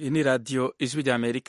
iyi ni radiyo ijwi ry'amerika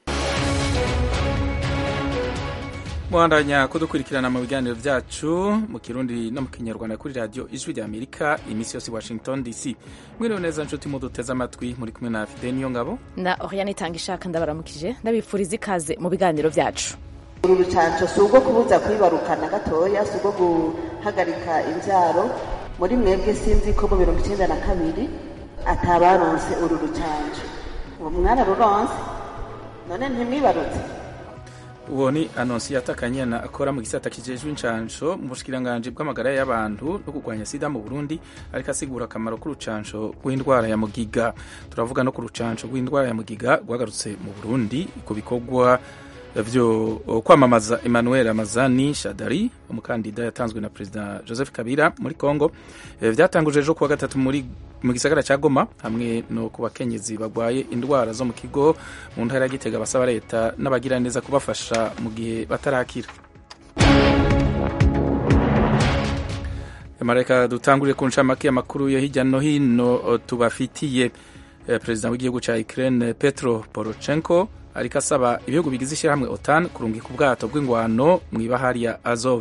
muhandanya kudukurikirana mu biganiro byacu mu kirundi no mu kinyarwanda kuri radiyo ijwi ry'amerika iminsi yose i washington dc mwiriwe neza nshuti muduteze amatwi muri kumwe na fide niyo ngabo na oriane itanga ishaka ndabaramukije ndabifuriza ikaze mu biganiro byacu uru rucanco si ubwo kubuza kwibarukana gatoya si ubwo guhagarika imbyaro muri mwebwe sinzi ko mu mirongo icyenda na kabiri atabaronse uru rucanco uwo mwana ruronse none ntimwibarutse uwo ni anonsiyata kanyana akora mu gisata kijejwe inshansho mu bushikiranganji bw'amagara y'abantu no kurwanya sida mu burundi ariko asigura akamaro k'urucansho rw'indwara ya mugiga turavuga no ku rucansho rw'indwara ya mugiga rwagarutse mu burundi ku bikorwa vyo kwamamaza Emmanuel Ramazani Shadari umukandida yatanzwe na Perezida Joseph Kabila muri Congo vyatanguje ejo kuwa gatatu muri mu gisagara ca Goma hamwe no ku bakenyezi bagwaye indwara zo mu kigo mu ntara ya Gitega basaba leta n'abagira neza kubafasha mu gihe batarakira Amareka dutanguriye ku ncamake y'amakuru yo hirya no hino tubafitiye Perezida w'igihugu ca Ukraine Petro Poroshenko ariko asaba ibihugu bigize ishyirahamwe otan kurungika ubwato bw'ingwano mu ibahari ya azov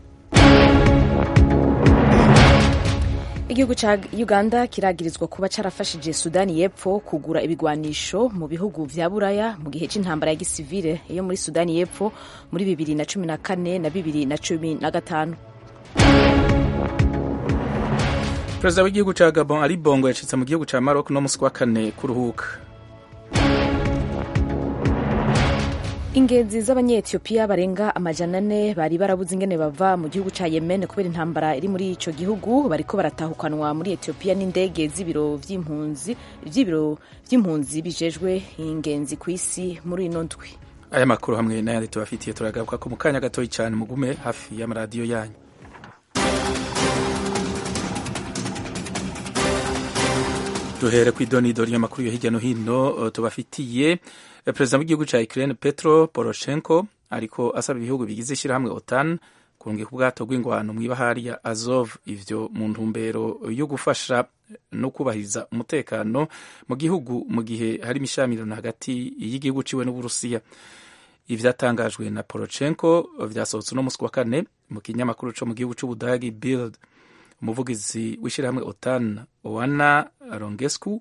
igihugu cya uganda kiragirizwa kuba carafashije sudani y'epfo kugura ibigwanisho mu bihugu vya buraya mu gihe c'intambara ya gisivile yo muri sudani y'epfo muri bibiri na cumi na kane na bibiri na cumi na gatanu perezida w'igihugu ca gabon ari bongo yacitse mu gihugu ca maroc no musi wa kane kuruhuka ingenzi z'abanyetiyopiya barenga amajana ane bari barabuze ingene bava mu gihugu ca yemen kubera intambara iri muri ico gihugu bariko baratahukanwa muri etiyopiya n'indege z'ibiro vy'impunzi vy'ibiro vy'impunzi bijejwe ingenzi ku isi muri ino ndwi aya makuru hamwe n'ayandi tubafitiye turagaruka ko mu kanya gatoyi cyane mugume hafi y'amaradiyo yanyu duhere ku idonidori y'amakuru yo hirya no hino tubafitiye perezida w'igihugu cya Ukraine Petro Poroshenko ariko asaba ibihugu bigize ishyirahamwe OTAN kurungika ubwato bw'ingwano mu ibahari ya Azov ivyo mu ntumbero yo gufasha no kubahiriza umutekano mu gihugu mu gihe hari imishamirano hagati y'igihugu ciwe n'Uburusiya ivyatangajwe na Poroshenko vyasohotse no musi wa kane mu kinyamakuru co mu gihugu c'Ubudagi Bild umuvugizi w'ishyirahamwe OTAN Oana Rongescu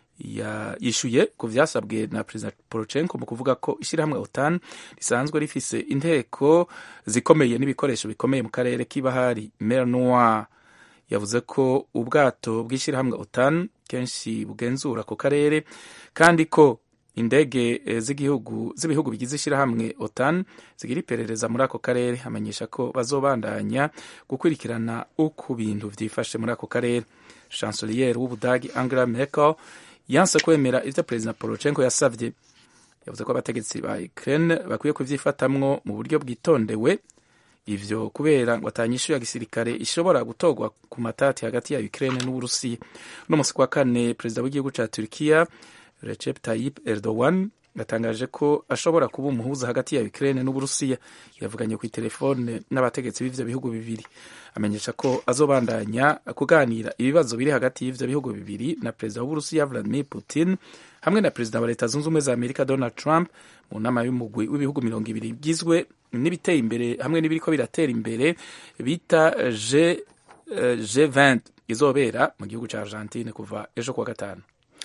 yishyuye ku vyasabwe na perezida Poroshenko mu kuvuga ko ishyirahamwe OTAN risanzwe rifise inteko zikomeye n'ibikoresho bikomeye mu karere k'ibahari Mer Noire yavuze ko ubwato bw'ishyirahamwe OTAN kenshi bugenzura ku karere kandi ko indege z'igihugu z'ibihugu bigize ishyirahamwe OTAN zigira iperereza muri ako karere amenyesha ko bazobandanya gukurikirana uko bintu vyifashe muri ako karere chancelier w'ubudagi Angela Merkel yanse kwemera ivyo perezida Poroshenko yasavye yavuze ko abategetsi ba Ukraine bakwiye kuvyifatamwo mu buryo bwitondewe ivyo kubera ngo atanyishu ya gisirikare ishobora gutorwa ku matati hagati ya Ukraine n'Uburusiya no musi kwa kane perezida w'igihugu ca Turkiya Recep Tayyip Erdogan yatangaje ko ashobora kuba umuhuza hagati ya Ukraine n'Uburusiya yavuganye ku telefone n'abategetsi b'ivyo bihugu bibiri amenyesha ko azobandanya kuganira ibibazo biri hagati y'ivyo bihugu bibiri na perezida w'Uburusiya Vladimir Putin hamwe na perezida wa leta zunze ubumwe za Amerika Donald Trump mu nama y'umugwi w'ibihugu mirongo ibiri bigizwe n'ibiteye imbere hamwe n'ibiriko biratera imbere bita G, uh, G20 izobera mu gihugu ca Argentine kuva ejo kuwa gatanu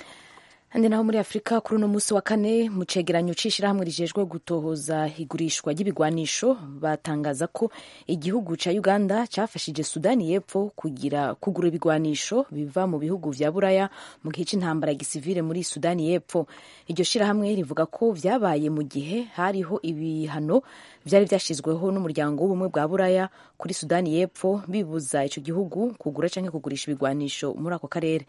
handi naho muri afurika kuri uno munsi wa kane mu cegeranyo c'ishirahamwe rijejwe gutohoza igurishwa ry'ibigwanisho batangaza ko igihugu ca uganda cafashije sudani y'epfo kugira kugura ibigwanisho biva mu bihugu vya buraya mu gihe c'intambara ya gisivile muri sudani y'epfo iryo shirahamwe rivuga ko vyabaye mu gihe hariho ibihano vyari vyashizweho n'umuryango w'ubumwe bwa buraya kuri sudani y'epfo bibuza ico gihugu kugura canke kugurisha ibigwanisho muri ako karere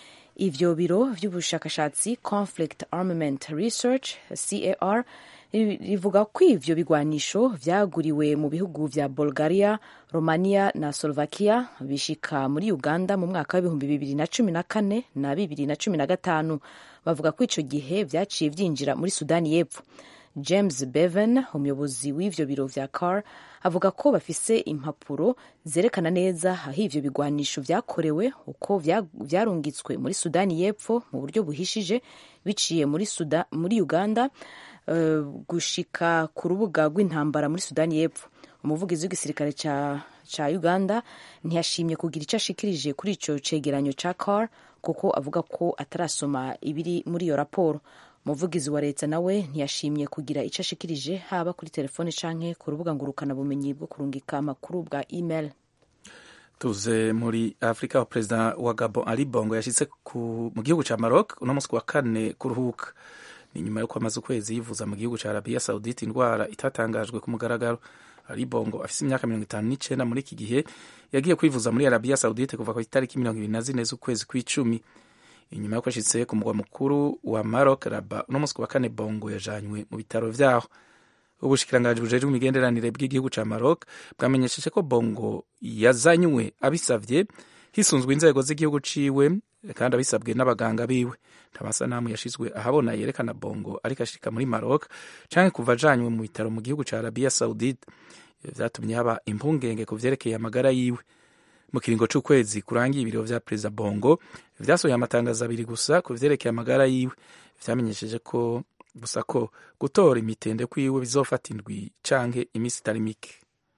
ivyo biro vy'ubushakashatsi conflict armament research car rivuga ko ivyo bigwanisho vyaguriwe mu bihugu vya bulgaria romania na slovakia bishika muri uganda mu mwaka w'ibihumbi bibiri na cumi na kane na bibiri na cumi na gatanu bavuga ko ico gihe vyaciye vyinjira muri sudani y'epfo james bevan umuyobozi w'ivyo biro vya car avuga ko bafise impapuro zerekana neza aho ivyo bigwanisho vyakorewe uko vyarungitswe muri sudani y'epfo mu buryo buhishije biciye muri, Suda, muri uganda uh, gushika ku rubuga rw'intambara muri sudani y'epfo umuvugizi w'igisirikare ca, ca uganda ntiyashimye kugira ico ashikirije kuri ico cegeranyo ca car kuko avuga ko atarasoma ibiri muri iyo raporo umuvugizi wa leta nawe ntiyashimye kugira icyo ashikirije haba kuri telefone canke ku rubuga ngurukana bumenyi bwo kurungika amakuru bwa email tuze muri afurika wa perezida wa gabon ali bongo yashitse mu gihugu ca maroc uno munsi wa kane kuruhuka ni nyuma yuko amaze ukwezi yivuza mu gihugu ca arabiya saudite indwara itatangajwe ku mugaragaro ali bongo afise imyaka mirongo itanu n'icenda muri iki gihe yagiye kwivuza muri arabiya saudite kuva ku itariki mirongo ibiri na zine z'ukwezi kw'icumi inyuma yuko ashitse ku mugwa mukuru wa maroc raba uno munsi wa kane bongo yajanywe mu bitaro vyaho ubushikiranganji bujejwe imigenderanire bw'igihugu ca maroc bwamenyesheje ko bongo yazanywe abisavye hisunzwe inzego z'igihugu ciwe kandi abisabwe n'abaganga biwe nta masanamu yashizwe ahabona yerekana bongo ariko ashika muri maroc canke kuva ajanywe mu bitaro mu gihugu ca arabiya saudite vyatumye haba impungenge ku vyerekeye amagara yiwe mu kiringo c'ukwezi kurangiye ibiro vya perezida bongo vyasohoye amatangazo abiri gusa ku vyerekeye amagara yiwe vyamenyesheje ko gusa ko gutora imitende kwiwe bizofata indwi canke imisi itari mike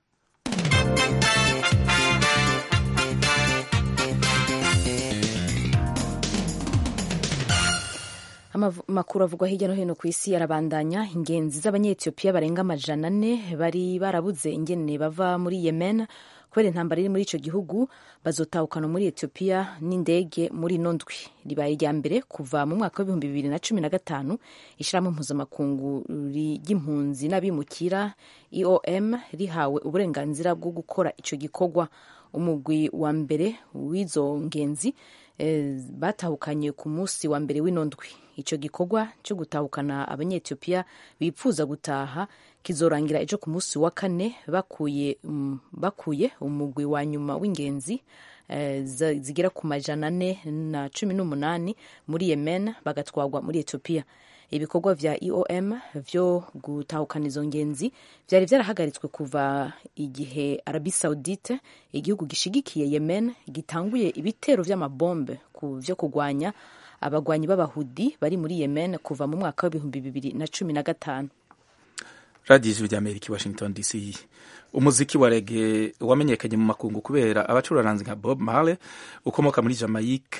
amakuru avugwa hirya no hino ku isi arabandanya ingenzi z'abanyetiyopiya barenga amajana ane bari barabuze ingene bava muri yemen kubera intambara iri muri ico gihugu bazotahukana muri etiyopiya n'indege muri ino ndwi ribaye irya mbere kuva mu mwaka w'ibihumbi bibiri na cumi na gatanu ishirahamwe mpuzamakungu ry'impunzi n'abimukira eom rihawe uburenganzira bwo gukora ico gikorwa umugwi wa mbere w'izo ngenzi eh, batahukanye ku munsi wa mbere w'ino ndwi ico gikorwa cyo gutahukana abanyetiyopiya bipfuza gutaha kizorangira ejo ku munsi wa kane bakuye, um, bakuye umugwi wa nyuma w'ingenzi eh, zigera ku majana ane na cumi n'umunani muri yemen bagatwarwa muri etiyopiya ibikorwa vya eom vyo gutahukana izo ngenzi vyari vyarahagaritswe kuva igihe arabi saudite igihugu gishigikiye yemen gitanguye ibitero vy'amabombe vyo kugwanya abagwanyi b'abahudi bari muri yemen kuva mu mwaka w'ibihumbi bibiri na cumi na gatanu radiyo ijwi ry'amerika washington dc umuziki wa rege wamenyekanye mu makungu kubera abacuraranzi nka bob marley ukomoka muri jamaica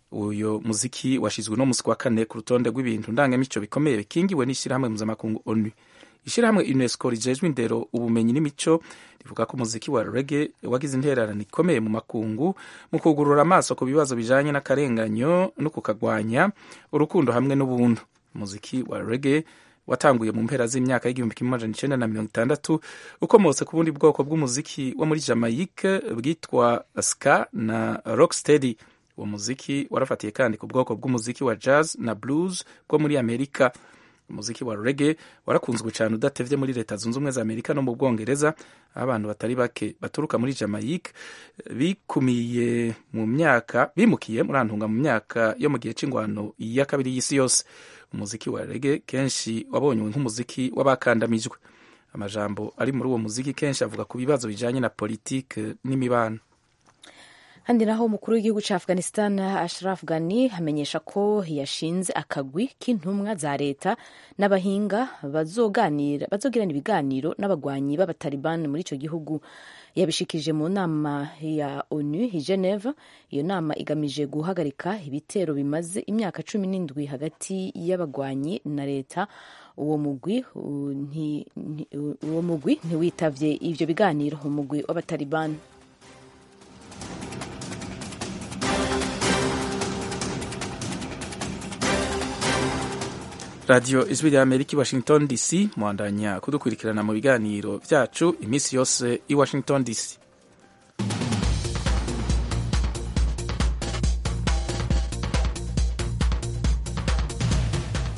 uyo muziki washizwe no musi wa kane ku rutonde rw'ibintu ndangamico bikomeye bikingiwe n'ishyirahamwe mpuzamakungu onu ishyirahamwe unesco rijejwe indero ubumenyi n'imico rivuga ko umuziki wa rege wagize intererano ikomeye mu makungu mu kugurura amaso ku bibazo bijanye n'akarenganyo no kukagwanya urukundo hamwe n'ubuntu umuziki wa rege watanguye mu mpera z'imyaka y'igihumbi kimwe amajana icenda na mirongo itandatu ukomotse ku bundi bwoko bw'umuziki wo muri jamaica bwitwa ska na rocksteady uwo muziki warafatiye kandi ku bwoko bw'umuziki wa jazz na blues bwo muri amerika umuziki wa rege warakunzwe cyane udatevye muri leta zunze ubumwe za amerika no mu bwongereza aho abantu batari bake baturuka muri jamaica bikumiye mu myaka bimukiye muri antunga mu myaka yo mu gihe c'ingwano ya kabiri y'isi yose umuziki wa rege kenshi wabonywe nk'umuziki w'abakandamijwe amajambo ari muri uwo muziki kenshi avuga ku bibazo bijanye na politike n'imibano handi naho umukuru w'igihugu cya afghanistan ashraf ghani amenyesha ko yashinze akagwi k'intumwa za leta n'abahinga bazogirana ibiganiro n'abagwanyi b'abataliban muri icyo gihugu yabishikirije mu nama ya onu i geneve iyo nama igamije guhagarika ibitero bimaze imyaka cumi n'indwi hagati y'abagwanyi na leta uwo mugwi uwo mugwi ntiwitavye ivyo biganiro umugwi w'abataliban radiyo ijwi rya amerika i washington dc mwandanya kudukurikirana mu biganiro byacu iminsi yose i washington dc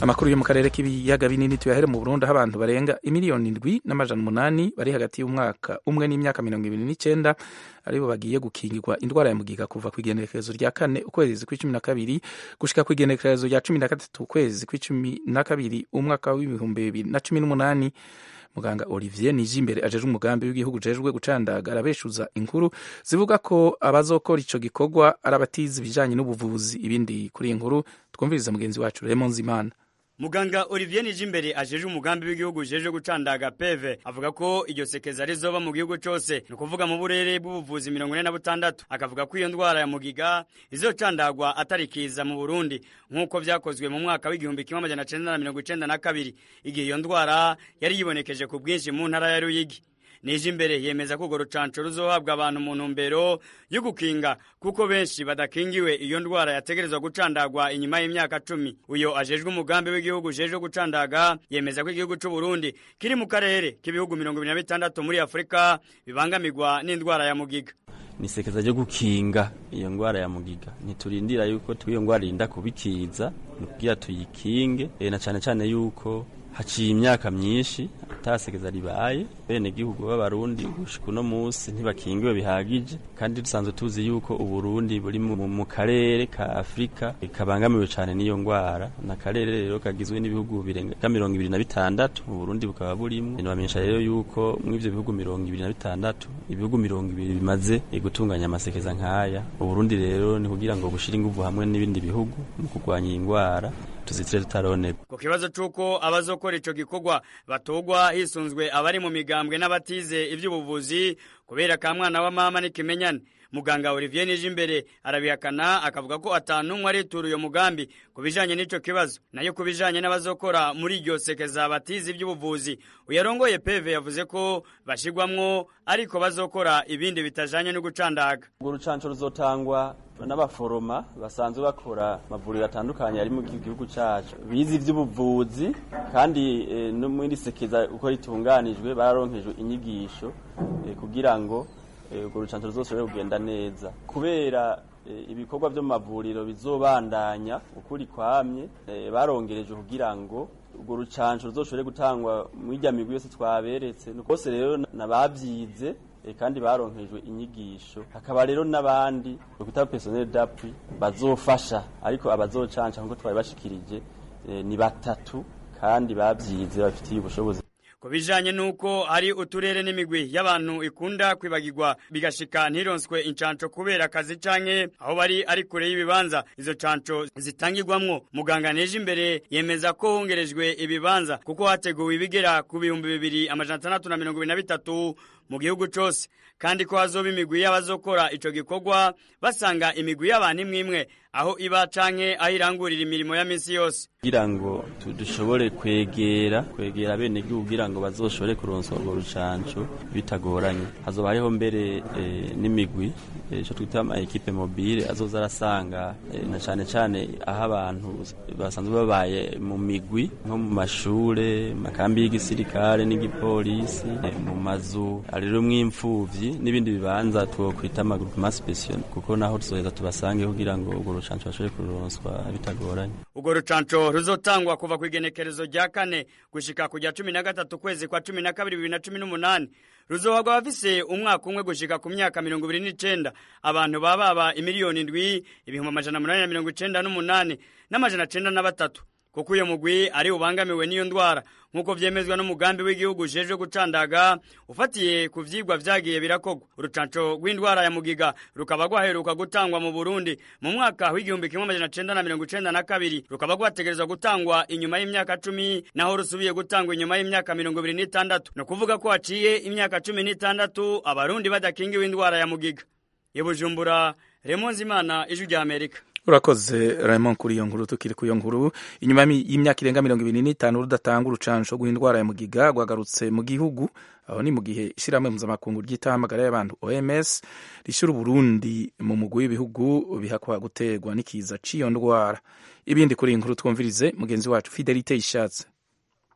amakuru yo mu karere k'ibiyaga binini tuyahere mu burundi aho abantu barenga imiliyoni indwi n'amajana umunani bari hagati y'umwaka umwe n'imyaka mirongo ibiri n'icyenda aribo bagiye gukingirwa indwara ya mugiga kuva ku igenekerezo rya kane ukwezi kw'icumi na kabiri gushika ku igenekerezo rya cumi na gatatu ukwezi kw'icumi na kabiri umwaka w'ibihumbi bibiri na cumi n'umunani muganga olivier nijimbere ajeje umugambi w'igihugu ujejwe gucandaga arabeshuza inkuru zivuga ko abazokora ico gikorwa ari abatizi ibijanye n'ubuvuzi ibindi kuri iyi nkuru twumviriza mugenzi wacu Raymond Zimana Muganga Olivier Nijimbere ajeje umugambi w'igihugu ujeje gucandaga PV avuga ko iryo sekeza rizoba mu gihugu cose ni ukuvuga mu burere bw'ubuvuzi mirongo ine na butandatu akavuga ko iyo ndwara ya mugiga izocandagwa atari kiza mu Burundi nk'uko vyakozwe mu mwaka w'igihumbi kimwe amajana cenda na mirongo icenda na kabiri igihe iyo ndwara yari yibonekeje ku bwinshi mu ntara ya Ruyigi nije imbere yemeza ko urwo rucanco ruzohabwa abantu mu ntumbero yo gukinga kuko benshi badakingiwe iyo ndwara yategerezwa gucandagwa inyuma y'imyaka cumi uyo ajejwe umugambi w'igihugu ujejwe gucandaga yemeza ko igihugu c'u Burundi kiri mu karere k'ibihugu mirongo ibiri na bitandatu muri afurika bibangamirwa n'indwara ya mugiga ni sekeza ryo gukinga iyo ndwara ya mugiga ntiturindira yuko iyo ndwara irinda kubikiza ni kugira tuyikinge na cane cane yuko haciye imyaka myinshi atasekeza ribaye bene gihugu b'abarundi gushika uno munsi ntibakingiwe bihagije kandi dusanzwe tuzi yuko uburundi buri mu karere ka afurika kabangamiwe cane n'iyo ngwara na karere rero kagizwe n'ibihugu birenga mirongo ibiri na bitandatu uburundi bukaba burimwo nibamenyesha rero yuko muri ivyo bihugu mirongo ibiri na bitandatu ibihugu mirongo ibiri bimaze gutunganya amasekeza nk'aya uburundi rero ni kugira ngo bushire inguvu hamwe n'ibindi bihugu mu kurwanya iyi ngwara tuzitire tutaronegwa ku kibazo c'uko abazokora ico gikorwa batogwa hisunzwe abari mu migambwe n'abatize ivy'ubuvuzi kubera ka mwana wa mama n'ikimenyane muganga Olivier Nijimbere arabihakana akavuga ko atanumwe aritura uyo mugambi ku bijanye n'ico kibazo nayo ku bijanye n'abazokora muri iryo sekeza batize ivy'ubuvuzi uyarongoye PV yavuze ko bashigwamwo ariko bazokora ibindi bitajanye no gucandaga urwo rucanco ruzotangwa n'abaforoma basanzwe bakora amavuriro atandukanye ari mu gihugu cyacu bize iby'ubuvuzi kandi no muri sekeza uko ritunganijwe bararonkejwe inyigisho kugira ngo urwo rucanco ruzose kugenda neza kubera ibikorwa byo mu mavuriro bizobandanya ukuri kwamye barongereje kugira ngo urwo rucanco ruzoshobore gutangwa muri irya migwi yose twaberetse bose rero n'ababyize kandi baronkejwe inyigisho hakaba rero n'abandi bakwita personnel d'appui bazofasha ariko abazocanca nkuko twari bashikirije ni batatu kandi babyize bafitiye ubushobozi ku bijanye n'uko hari uturere n'imigwi y'abantu ikunda kwibagirwa bigashika ntironswe incanco kubera akazi canke aho bari ari kure y'ibibanza izo canco zitangirwamwo muganga neje imbere yemeza ko hongerejwe ibibanza kuko hateguwe ibigera ku bihumbi bibiri amajana atandatu na mirongo ibiri na bitatu mu gihugu cose kandi ko hazoba imigwi y'abazokora ico gikorwa basanga imigwi y'abantu imwe imwe aho iba canke aho irangurira imirimo ya misi yose kugira ngo dushobore kwegera kwegera bene gihugu kugira ngo bazoshobore kuronswa urwo rucanco bitagoranye hazoba hariho mbere e, n'imigwi ico e, twita ama equipe mobile azoza arasanga e, na cane cane aho abantu basanzwe babaye mu migwi nko mu mashure makambi y'igisirikare n'igipolisi mu mazu rero mw'imfuvyi n'ibindi bibanza twokwita amagroupement special kuko naho tuzoheza tubasange kugira ngo urwo rucanco bashobore kuronswa bitagoranye urwo rucanco ruzotangwa kuva ku igenekerezo rya kane gushika ku rya cumi na gatatu kwezi kwa cumi na kabiri bibiri na cumi n'umunani ruzohagwa abafise umwaka umwe gushika ku myaka mirongo ibiri n'icenda abantu baba baba imiliyoni indwi ibihumbi amajana munani na mirongo icenda n'umunani n'amajana cenda na batatu kuko uyo mugwi ari ubangamiwe n'iyo ndwara nk'uko vyemezwa n'umugambi w'igihugu ujejwe gucandaga ufatiye ku vyigwa vyagiye birakorwa urucanco rw'indwara ya mugiga rukaba rwaheruka gutangwa mu burundi mu mwaka w'igihumbi kimwe amajana cenda na mirongo icenda na kabiri rukaba rwategerezwa gutangwa inyuma y'imyaka cumi naho rusubiye gutangwa inyuma y'imyaka mirongo ibiri n'itandatu ni ukuvuga ko haciye imyaka cumi n'itandatu abarundi badakingiwe indwara ya mugiga ibujumbura remonzimana ijwi rya amerika urakoze Raymond kuri iyo nkuru tukiri ku iyo nkuru inyuma y'imyaka irenga mirongo ibiri n'itanu rudatanga urucanco rw'indwara ya mugiga rwagarutse mu gihugu aho ni mu gihe ishyirahamwe mpuzamakungu ry'itahamagara y'abantu OMS rishyira Uburundi mu mugwi w'ibihugu bihakwa guterwa n'ikiza c'iyo ndwara ibindi kuri iyi nkuru twumvirize mugenzi wacu Fidelite Ishatse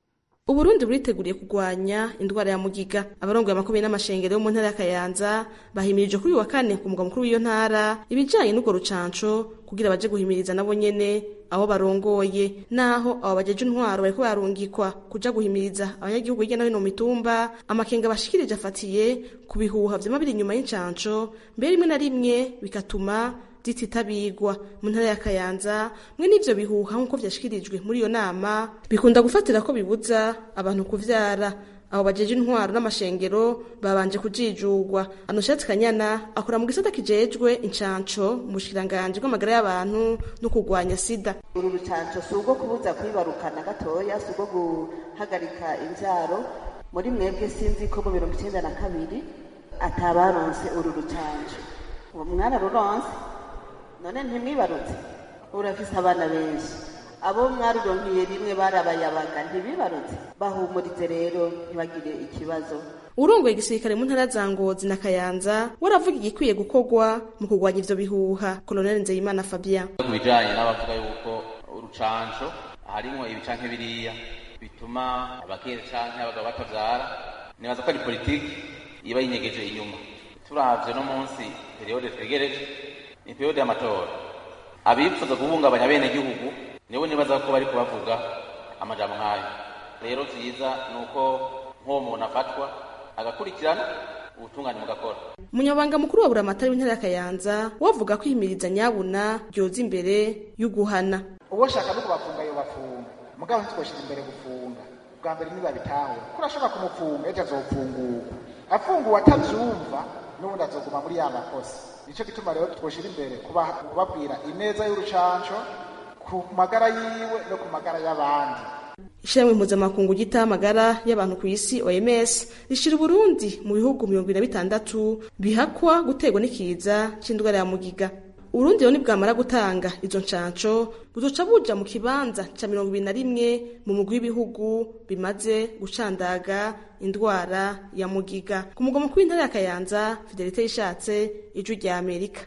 uburundi buriteguriye kurwanya indwara ya mugiga abarongoye amakomeye n'amashengero yo mu ntara ya kayanza bahimirije kuri uyu wa kane ku mugwa mukuru w'iyo ntara ibijanye n'urwo rucanco kugira baje guhimiriza nabo nyene abo barongoye naho abo bajeje intwaro bariko barungikwa kuja guhimiriza abanyagihugu hirya no hino mu mitumba amakenga bashikirije afatiye ku bihuha vyama biri inyuma y'incanco mbere rimwe na rimwe bigatuma zititabirwa mu ntara ya kayanza mwe n'ivyo bihuha nk'uko vyashikirijwe muri iyo nama bikunda gufatira ko bibuza abantu kuvyara abo bajeje intwaro n'amashengero babanje kujijugwa anoshatse kanyana akora mu gisata kijejwe incanco mu bushikiranganji bw'amagara y'abantu no kurwanya sida uru rucanco si ubwo kubuza kwibarukana gatoya si ubwo guhagarika imvyaro muri mwebwe sinzi ko mu mirongo icenda na kabiri atabaronse uru rucanco uwo mwana ruronse none ntimwibarutse urafise abana benshi abo mwaruronkiye rimwe barabayabaga ntibibarutse bahumurize rero ntibagire ikibazo urongoye igisirikare mu ntara za ngozi na kayanza waravuga igikwiye gukorwa mu kurwanya ivyo bihuha koloneli nzeyimana fabien ku bijanye n'abavuga yuko urucanco harimwo ibi canke biriya bituma abakere canke abagabo batavyara nibaza ko ari politiki iba yinyegeje inyuma turavye no munsi periyode twegereje ni periyode y'amatora abifuza guhungabanya bene gihugu nibo nibaza ko bari kubavuga amajambo nk'ayo rero vyiza ni uko nk'uwo muntu afatwa agakurikirana ubutungane mugakora umunyabanga mukuru wa buramatari w'intara ya kayanza wavuga ko ihimiriza nyabuna ryoza imbere y'uguhana uwo shaka no kubafunga yo bafunga mugabo ntitwoshira imbere gufunga bwa mbere ntibabitahure ko urashobora kumupfunga ejo azopfungurwa afunguwe atavyumva n'ubundi azoguma muri ya makosa nico gituma rero twoshira imbere kubabwira ineza y'urucanco ku magara yiwe no ku magara y'abandi ishyirahamwe mpuzamakungu gita amagara y'abantu ku isi oms rishira uburundi mu bihugu mirongo ibiri na bitandatu bihakwa guterwa n'ikiza c'indwara ya mugiga urundi rero nibwamara gutanga izo ncanco buzoca buja mu kibanza ca mirongo ibiri na rimwe mu mugwi w'ibihugu bimaze gucandaga indwara ya mugiga ku mugwa mukuru w'intara ya kayanza fidelite yishatse ijwi rya amerika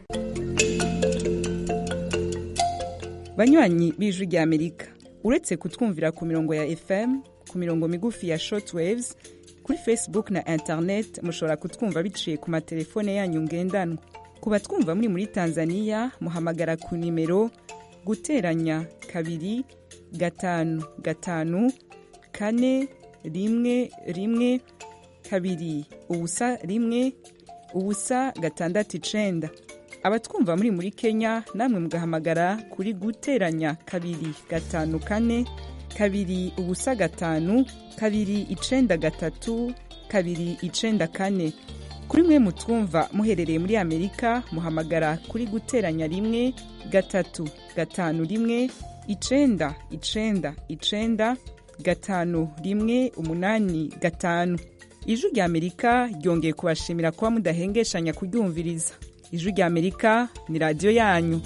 banywanyi b'ijwi rya amerika uretse kutwumvira ku mirongo ya fm ku mirongo migufi ya shortwaves kuri facebook na internet mushobora kutwumva biciye ku matelefone yanyu ngendanwa ku batwumva muri muri tanzania muhamagara ku nimero guteranya kabiri gatanu gatanu kane rimwe rimwe kabiri ubusa rimwe ubusa gatandatu icenda abatwumva muri muri kenya namwe mugahamagara kuri guteranya kabiri gatanu kane kabiri ubusa gatanu kabiri icenda gatatu kabiri icenda kane kuri mwe mutwumva muherereye muri amerika muhamagara kuri guteranya rimwe gatatu gatanu rimwe icenda icenda icenda gatanu rimwe umunani gatanu ijwi rya amerika ryongeye kubashimira kuba mudahengeshanya kuryumviriza ijwi rya amerika ni radiyo yanyu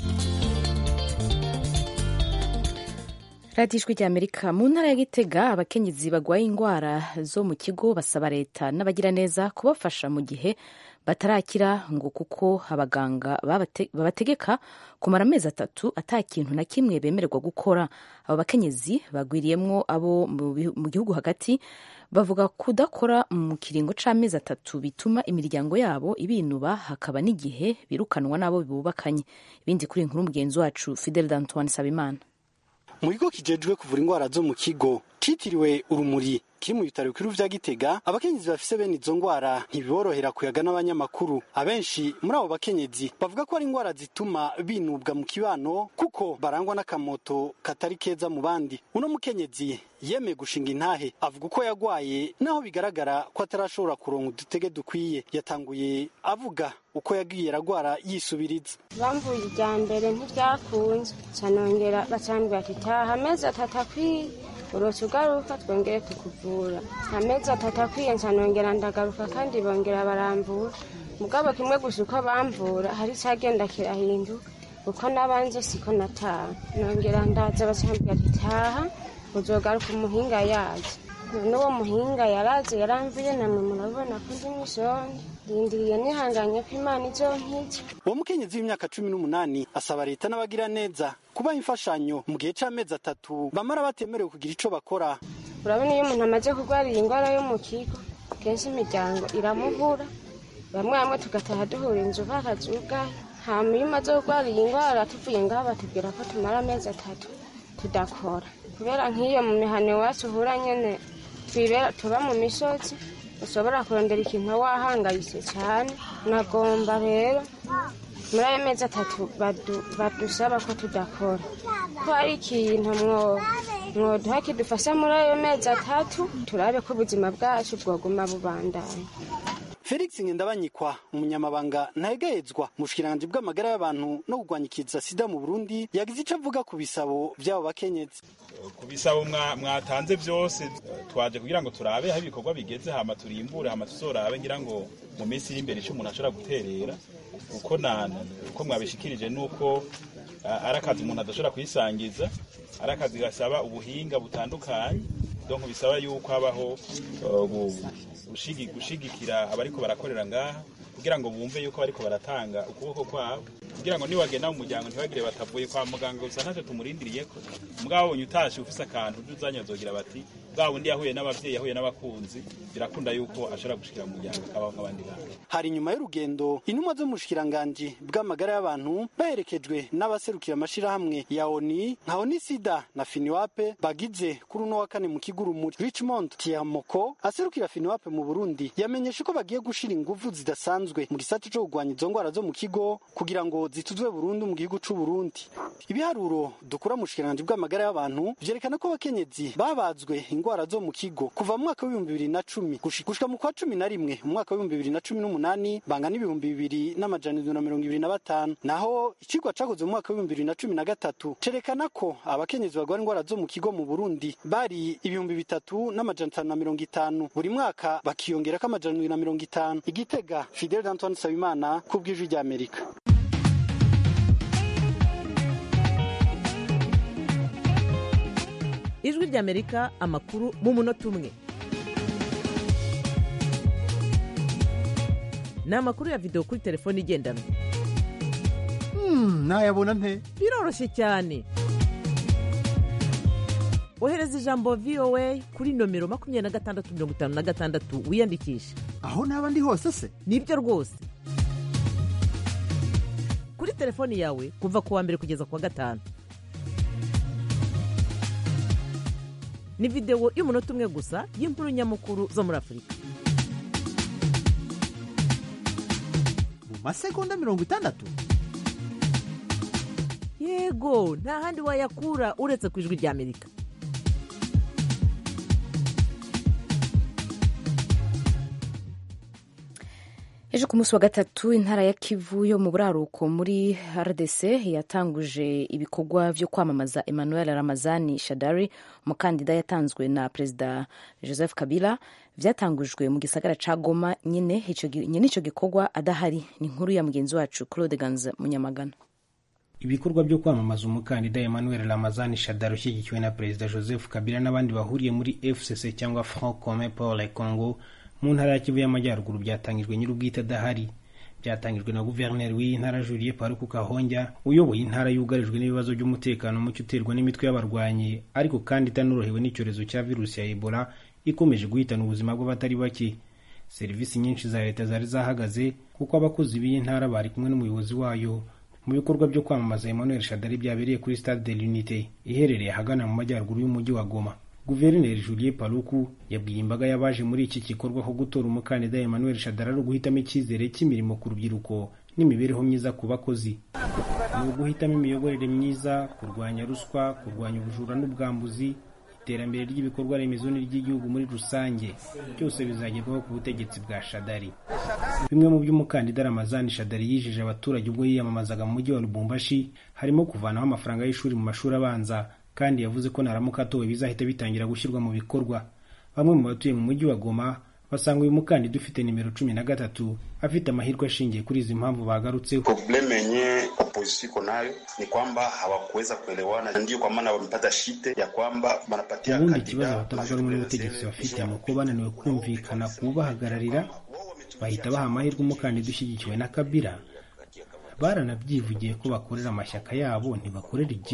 radiyo ijwi rya amerika mu ntara ya gitega abakenyezi barwaye indwara zo mu kigo basaba leta n'abagiraneza kubafasha mu gihe batarakira ngo kuko abaganga babategeka kumara amezi atatu ata kintu na kimwe bemererwa gukora abo bakenyezi bagwiriyemwo abo mu gihugu hagati bavuga kudakora mu kiringo c'amezi atatu bituma imiryango yabo ibinuba hakaba n'igihe birukanwa n'abo bubakanye ibindi kuri inkuru mugenzi wacu fidel d'antoine sabimana mu kigo kijejwe kuvura indwara zo mu kigo kitiriwe urumuri kiri mu bitaro bikuru vya gitega abakenyezi bafise bene izo ndwara ntibiborohera kuyaga n'abanyamakuru abenshi muri abo bakenyezi bavuga ko ari indwara zituma binubwa mu kibano kuko barangwa n'akamoto katari keza mu bandi uno mukenyezi yemeye gushinga intahe avuga uko yagwaye naho bigaragara ko atarashobora kuronka udutege dukwiye yatanguye avuga uko yagiye aragwara yisubiriza bamvuye irya mbere ntivyakunze canongera bacambwira ati taha amezi atatu akwiye uroca ugaruka twongere tukuvura amezi atatu akwiye ncanongera ndagaruka kandi bongera barambura mugabo kimwe gusa uko bamvura hari icagenda kirahinduka uko nabanze siko nataha nongera ndaza bacambwira ati taha uzogaruka umuhinga yaje n'uwo muhinga yaraje yaramvuye namwe murabona ko ndi mw'ishonje rindiriye nihanganye ko imana izonkiza uwo mukenyezi w'imyaka cumi n'umunani asaba leta n'abagira neza kubaha imfashanyo mu gihe c'amezi atatu bamara batemerewe kugira ico bakora urabona iyo umuntu amaze kurwara iyi ndwara yo mu kigo kenshi imiryango iramubura bamwe bamwe tugataha duhura inzu bakazugaye hama iyo umaze kurwara iyi ndwara tuvuye ngaho batubwira ko tumara amezi atatu tudakora kubera nk'iyo mu mihano iwacu uhura nyene twibera tuba mu misozi ushobora kurondera ikintu wahangayitse cyane nagomba rero muri ayo mezi atatu badu- badusaba ko tudakora ko hari ikintu mwo mwoduha kidufasha muri ayo mezi atatu turabe ko ubuzima bwacu bwoguma bubandanya felix ngendabanyikwa umunyamabanga ntayegayezwa mu bushikiranganji bw'amagara y'abantu no kurwanya ikiza sida mu burundi yagize ico avuga ku bisabo vy'abo bakenyezi ku bisabo mwa- mwatanze byose twaje kugira ngo turabe aho ibikorwa bigeze hama turimbure hama tuzorabe ngira ngo mu minsi iri imbere ico umuntu ashobora guterera uko na uko mwabishikirije nuko ah, ari akazi umuntu adashobora kwisangiza ari akazi gasaba ubuhinga butandukanye donc bisaba yuko habaho uh, gu- gushigi- gushigikira abariko barakorera ngaha kugira ngo bumve yuko bariko baratanga ukuboko kwabo kugira ngo niwagenda mu muryango ntibagire batavuye kwa muganga gusa ntacyo tumurindiriyeko mugabo abonye utashe ufise akantu uje uzanyazogira bati bwa wundi yahuye n'abavyeyi yahuye n'abakunzi birakunda yuko ashobora gushikira mu muryango akabaho nk'abandi bantu hari inyuma y'urugendo intumwa zo mu bushikiranganji bw'amagara y'abantu baherekejwe n'abaserukira amashirahamwe ya oni nka oni sida na finiwape bagize kuri uno wa kane mu kigurumuri richmond tiamoko aserukira finiwape mu burundi yamenyesha ko bagiye gushira inguvu zidasanzwe mu gisata co kurwanya izo ngwara zo mu kigo kugira ngo zituzwe burundu mu gihugu c'u burundi ibiharuro dukura mu bushikiranganji bw'amagara y'abantu vyerekana ko abakenyezi babazwe ingwara zo mu kigo kuva mu mwaka w'ibihumbi bibiri na cumi gushi- gushika mu kwa cumi na rimwe mu mwaka w'ibihumbi bibiri na cumi n'umunani bangana ibihumbi bibiri n'amajana indwi na mirongo ibiri na batanu naho icigwa cakozwe mu mwaka w'ibihumbi bibiri na cumi na gatatu cerekana ko abakenyezi barwara ingwara zo mu kigo mu burundi bari ibihumbi bitatu n'amajana atanu na mirongo itanu buri mwaka bakiyongerako amajana indwi na mirongo itanu igitega fidel antoine nsabimana ku bw'ijwi ry'amerika ijwi ry'amerika amakuru mu munota umwe ni amakuru ya videwo kuri telefone igendanwa nayabona nte biroroshye cyane ohereza ijambo voa kuri nomero makumyabiri na gatandatu mirongo itanu na gatandatu wiyandikishe aho naba ndi hose se nibyo rwose kuri telefoni yawe kuva ku wa mbere kugeza ku wa gatanu ni videwo y'umunota umwe gusa y'inkuru nyamukuru zo muri afurika mu masegonda mirongo itandatu yego nta handi wayakura uretse ku ijwi ry'amerika ejo ku munsi wa gatatu intara ya kivu yo mu buraruko muri rdc yatanguje ibikorwa byo kwamamaza emmanuel ramazani shadari umukandida yatanzwe na perezida joseph kabila byatangujwe mu gisagara ca goma nyine nyine icyo gikorwa adahari ni inkuru ya mugenzi wacu claude ganza munyamagana ibikorwa byo kwamamaza umukandida emmanuel ramazani shadari ushyigikiwe na perezida joseph kabila n'abandi bahuriye muri fcc cyangwa front commun pour le congo mu ntara ya kivu y'amajyaruguru byatangijwe nyir'ubwite adahari byatangijwe na guverineri w'iyi ntara julie paruku kahonja uyoboye intara yugarijwe n'ibibazo by'umutekano muke uterwa n'imitwe y'abarwanyi ariko kandi itanorohewe n'icyorezo cya virusi ya ebola ikomeje guhitana ubuzima bw'abatari bake serivisi nyinshi za leta zari zahagaze kuko abakozi b'iyi ntara bari kumwe n'umuyobozi wayo mu bikorwa byo kwamamaza emmanuel shadari byabereye kuri stade de l'unité iherereye ahagana mu majyaruguru y'umujyi wa goma guverineri julie paluku yabwiye imbaga y'abaje muri iki gikorwa ko gutora umukandida emmanuel shadari ari uguhitamo icyizere cy'imirimo ku rubyiruko n'imibereho myiza ku bakozi ni uguhitamo imiyoborere myiza kurwanya ruswa kurwanya ubujura n'ubwambuzi iterambere ry'ibikorwa remezo n'iry'igihugu muri rusange byose bizagerwaho ku butegetsi bwa shadari bimwe mu by'umukandida ramazani shadari yijeje abaturage ubwo yiyamamazaga mu mujyi wa lubumbashi harimo kuvanaho amafaranga y'ishuri mu mashuri abanza kandi yavuze ko naramuka atowe bizahita bitangira gushyirwa mu bikorwa bamwe mu batuye mu mujyi wa goma basanga uyu mukandida ufite nimero cumi na gatatu afite amahirwe ashingiye kuri izi mpamvu bagarutseho probleme yenye opposition iko nayo ni kwamba hawakuweza kuelewana ndio kwa maana wamepata shite ya kwamba wanapatia ubundi ikibazo abatavuga rumwe n'ubutegetsi bafite ni uko bananiwe kumvikana kubahagararira bahita baha amahirwe umukandida ushyigikiwe na kabila baranabyivugiye ko bakorera amashyaka yabo ntibakorera igihugu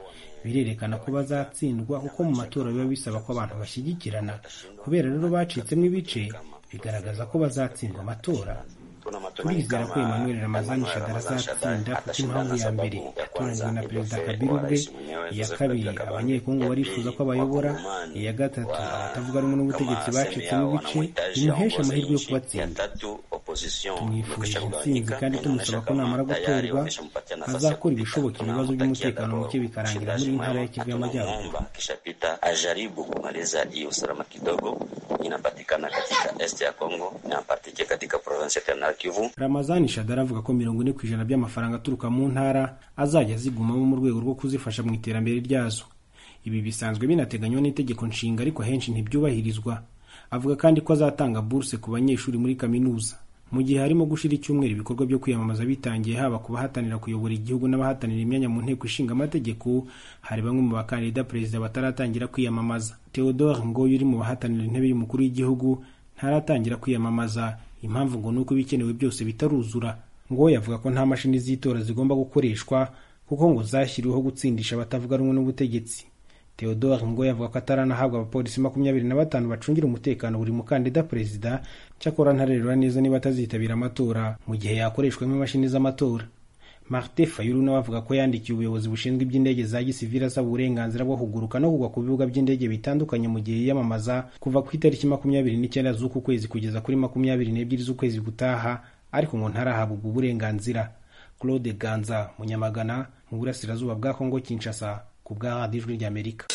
birerekana ko bazatsindwa kuko mu matora biba bisaba ko abantu bashyigikirana kubera rero bacitsemo ibice bigaragaza ko bazatsindwa amatora turizera ko emmanuel ramazani shadara azatsinda kuko impamvu ya mbere yatoranyijwe na perezida kabila ubwe iya kabiri abanyekongo barifuza ko abayobora iya gatatu abatavuga rumwe n'ubutegetsi bacitsemo ibice bimuhesha amahirwe yo kubatsinda tumwifurije intsinzi kandi tumusaba ko namara gutorwa azakora ibishoboka ibibazo by'umutekano muke bikarangira muri iyi ntara ya kivu y'amajyaruguru akishapita ajaribu kumaliza hiyo usalama kidogo inapatikana katika este ya Kongo na partike katika province ya Nord Kivu. ramazani shadara avuga ko mirongo ine ku ijana by'amafaranga aturuka mu ntara azajya azigumamo mu rwego rwo kuzifasha mu iterambere ryazo ibi bisanzwe binateganywa n'itegeko nshinga ariko henshi ntibyubahirizwa avuga kandi ko azatanga buruse ku banyeshuri muri kaminuza mu gihe harimo gushira icyumweru ibikorwa byo kwiyamamaza bitangiye haba ku bahatanira kuyobora igihugu n'abahatanira imyanya mu nteko ishinga amategeko hari bamwe mu bakandida perezida bataratangira kwiyamamaza theodore ngoyo uri mu bahatanira intebe y'umukuru w'igihugu ntaratangira kwiyamamaza impamvu ngo ni uko ibikenewe byose bitaruzura ngoyo avuga ko nta mashini z'itora zigomba gukoreshwa kuko ngo zashyiriweho gutsindisha abatavuga rumwe n'ubutegetsi Theodore Ngoyi avuga ko ataranahabwa abapolisi makumyabiri na batanu bacungira umutekano buri mukandida perezida cyakora ntarerura neza niba atazitabira amatora mu gihe yakoreshwamo imashini z'amatora Martin Fayulu nawe avuga ko yandikiye ubuyobozi bushinzwe iby'indege za gisivili asaba uburenganzira bwo kuguruka no kugwa ku bibuga by'indege bitandukanye mu gihe yiyamamaza kuva ku itariki makumyabiri n'icyenda z'uku kwezi kugeza kuri makumyabiri n'ebyiri z'ukwezi gutaha ariko ngo ntarahabwa ubwo burenganzira Claude Ganza Munyamagana mu burasirazuba bwa Kongo Kinshasa ku bwa radiyo ijwi ry'amerika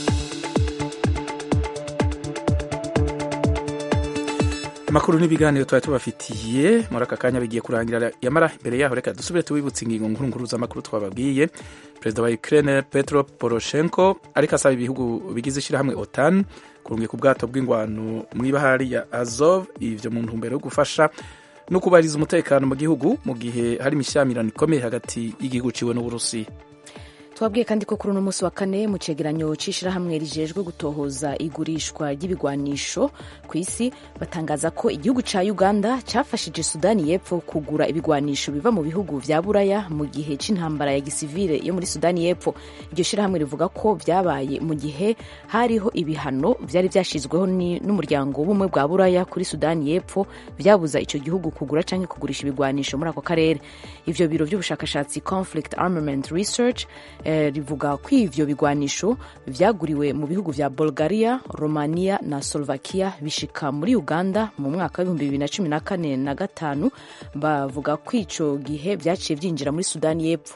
amakuru n'ibiganiro twari tubafitiye muri aka kanya bigiye kurangira yamara imbere yaho reka dusubire tubibutse ingingo nkuru nkuru z'amakuru twababwiye perezida wa ukraine petro poroshenko ariko asaba ibihugu bigize ishyirahamwe otan kurungika ubwato bw'ingwano mu ibahari ya azov ivyo mu ntumbero yo gufasha no kubahiriza umutekano mu gihugu mu gihe hari imishyamirano ikomeye hagati y'igihugu ciwe n'uburusiya twabwiye kandi ko kuri uno munsi wa kane mu cegeranyo c'ishirahamwe rijejwe gutohoza igurishwa ry'ibigwanisho ku isi batangaza ko igihugu ca uganda cafashije sudani y'epfo kugura ibigwanisho biva mu bihugu vya buraya mu gihe c'intambara ya gisivile yo muri sudani y'epfo iryo shirahamwe rivuga ko vyabaye mu gihe hariho ibihano vyari vyashizweho n'umuryango w'ubumwe bwa buraya kuri sudani y'epfo vyabuza ico gihugu kugura canke kugurisha ibigwanisho muri ako karere ivyo biro vy'ubushakashatsi conflict armament research rivuga ko ivyo bigwanisho vyaguriwe mu bihugu vya bulgaria romania na slovakia bishika muri uganda mu mwaka w'ibihumbi bibiri na cumi na kane na gatanu bavuga ko ico gihe vyaciye vyinjira muri sudani y'epfo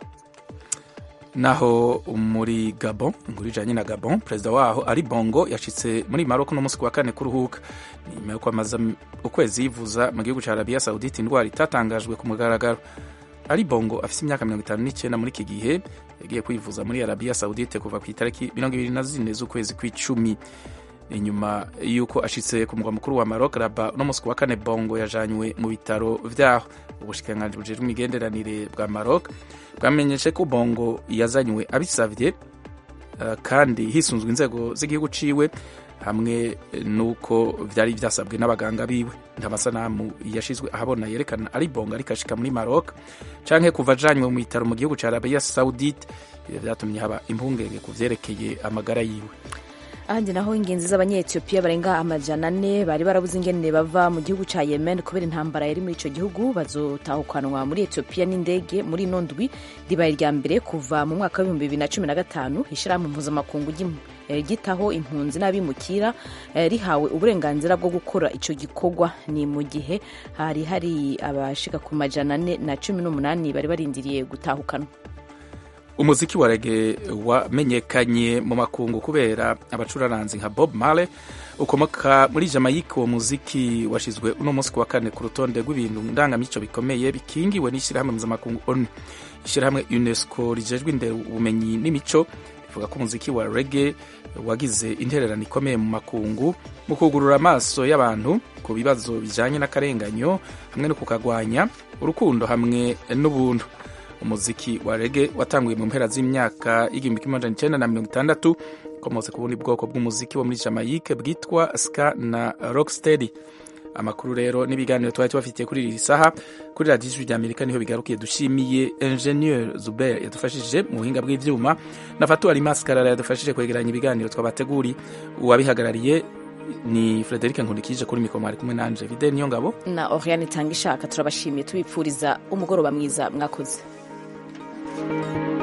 naho muri gabon inkuru ijanye na gabon perezida waho ari bongo yashitse muri maroko no musi wa kane kuruhuka ni nyuma yuko amaze ukwezi yivuza mu gihugu ca arabiya saudite indwara itatangajwe ku mugaragaro ari bongo afise imyaka mirongo itanu n'icyenda muri iki gihe yagiye kwivuza muri arabiya saudite kuva ku itariki mirongo ibiri na zine z'ukwezi kw'icumi inyuma y'uko ashitse ku mugwa mukuru wa Maroc Rabat no musi wa kane bongo yajanywe mu bitaro vyaho ubushikiranganji bujejwe imigenderanire bwa Maroc bwamenyeshe ko bongo yazanywe abisavye uh, kandi hisunzwe inzego z'igihugu ciwe hamwe nuko vyari vyasabwe n'abaganga biwe nta masanamu yashizwe ahabona yerekana ari bongo ariko ashika muri Maroc canke kuva ajanywe mu bitaro mu gihugu ca Arabia Saudite vyatumye haba impungenge ku vyerekeye amagara yiwe ahandi naho ingenzi z'abanyetiyopiya barenga amajana ane bari barabuze ingene bava mu gihugu ca yemen kubera intambara yari muri ico gihugu bazotahukanwa muri etiyopiya n'indege muri ino ndwi ribaye irya mbere kuva mu mwaka w'ibihumbi bibiri na cumi na gatanu ishirahamwe mpuzamakungu gitaho impunzi n'abimukira rihawe uburenganzira bwo gukora ico gikorwa ni mu gihe hari hari abashika ku majana ane na cumi n'umunani bari barindiriye gutahukanwa umuziki wa rege wamenyekanye mu makungu kubera abacuraranzi nka bob marley ukomoka muri jamaica uwo muziki washizwe uno munsi ku wa kane ku rutonde rw'ibintu ndangamico bikomeye bikingiwe n'ishyirahamwe mpuzamakungu onu ishyirahamwe unesco rijejwe imbere ubumenyi n'imico rivuga ko umuziki wa rege wagize intererano ikomeye mu makungu mu kugurura amaso y'abantu ku bibazo bijanye n'akarenganyo hamwe no kukagwanya urukundo hamwe n'ubuntu umuziki wa rege watanguye mu mpera z'imyaka y'igihumbi kimwe amajana icenda na mirongo itandatu ukomotse ku bundi bwoko bw'umuziki wo muri jamaica bwitwa ska na rocksteady amakuru rero n'ibiganiro twari tubafitiye kuri iri saha kuri radiyo ijwi rya amerika niho bigarukiye dushimiye ingenieur zuber yadufashije mu buhinga bw'ivyuma na fatuwari maskarara yadufashije kwegeranya ibiganiro twabateguri uwabihagarariye ni frederic nkundikije kuri mikoro mwari kumwe nanje vide niyo ngabo na oriane itanga ishaka turabashimiye tubipfuriza umugoroba mwiza mwakoze